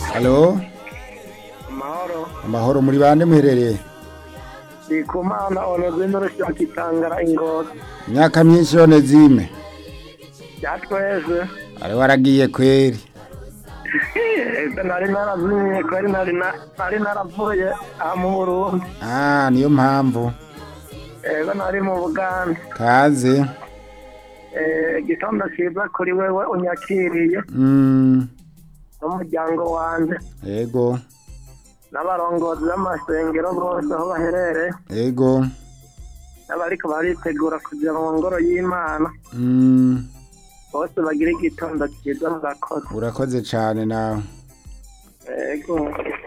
Halo, amahoro amahoro muri bande muherereye? ndikumana onezime rushaka itangara ingozi Imyaka myinshi yone zime. byatweze Ari waragiye kweri. ese nari narazimye kwari nari na- nari naravuye aha mu burundi Ah, niyo mpamvu. ego nari mu buganda Kaze. Eh, igitondo cyiza kuri wewe unyakiriye Mm, n'umuryango wanjye ego, n'abarongozi b'amasengero bose aho baherereye ego. n'abariko baritegura kugira mu ngoro y'imana Mm, bose bagira igitondo cyiza murakoze urakoze cane nawe. ego